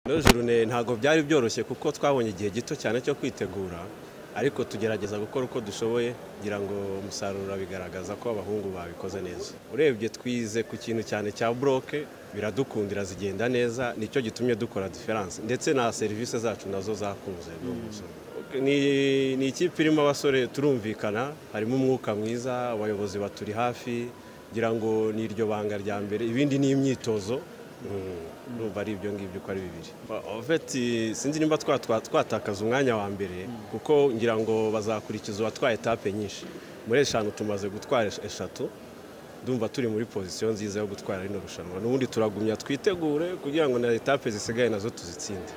Ino jurune ntabwo byari byoroshye kuko twabonye igihe gito cyane cyo kwitegura ariko tugerageza gukora uko dushoboye kugira ngo umusaruro bigaragaza ko abahungu babikoze neza urebye twize ku kintu cyane cya buroke biradukundira zigenda neza nicyo gitumye dukora diferanse ndetse na serivisi zacu nazo zakunze ni ikipe irimo abasore turumvikana harimo umwuka mwiza abayobozi baturi hafi ngira ngo ni iryo banga rya mbere ibindi ni imyitozo urumva ari ibyo ngibyo uko ari bibiri ofeti sinzi nimba twatakaza umwanya wa mbere kuko ngira ngo bazakurikiza uwatwaye etape nyinshi muri eshanu tumaze gutwara eshatu ndumva turi muri pozisiyo nziza yo gutwara rino rushanwa n'ubundi turagumya twitegure kugira ngo na etape zisigaye nazo tuzitsinde